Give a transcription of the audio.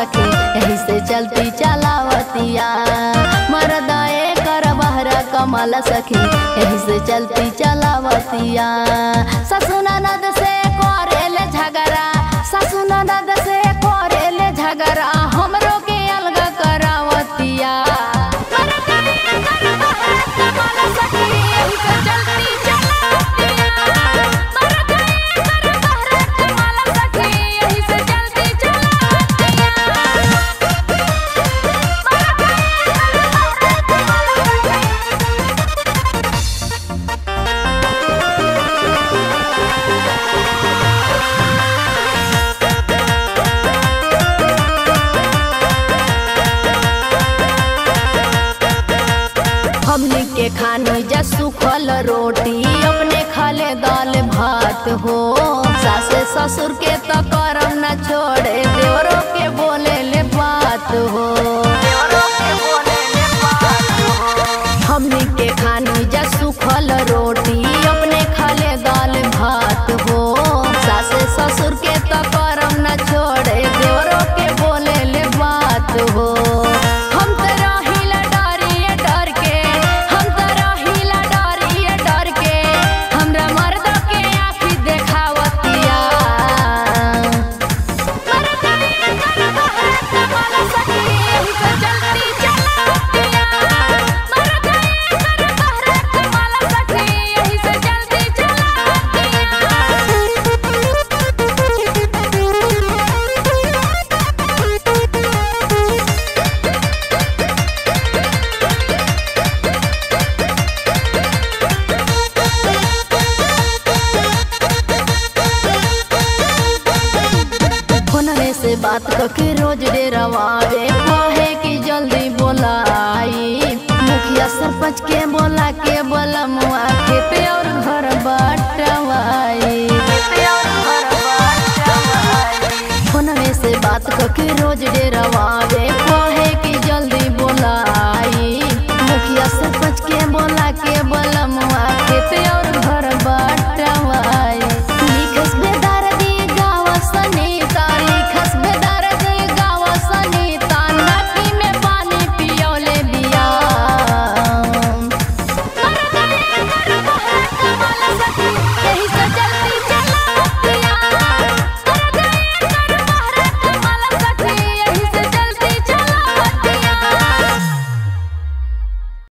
सखी यही से चलती चलावतिया मरदा कर बहरा कमल सखी यही से चलती चलावतिया ससुर ननद से करेले झगड़ा ससुर ननद से करेले झगड़ा हमरो के अलग करावतिया मरदा कर बहरा कमल सखी यही से चलती चलावतिया मरदा कर बहरा कमल सखी यही से चलती चलावतिया हमनी के खानो जा सुखल रोटी अपने खाले दाल भात हो सासे ससुर के तो करम न छोड़े देवरों के बोले ले बात हो हमनी के खानो जा सुखल रोटी अपने खाले दाल भात हो सासे ससुर के तो करम न छोड़े देवरों के बोले ले बात हो हम तो रहिला डरिए डर के हम तो रहिला डरिए डर के हमरा मर्द के आँखी देखावतिया मर्दा कर बहरा कमल सखी यही से जल्दी चलावतिया मर्दा कर बहरा कमल सखी यही से जल्दी चलावतिया फोनवे से बात करके रोज डेरवावे कहे कि जल्दी बोलाई मुखिया सरपंच के बोला के बोला मुआ खेते और घर बटवाई फोनवे से बात करके रोज डेरवावे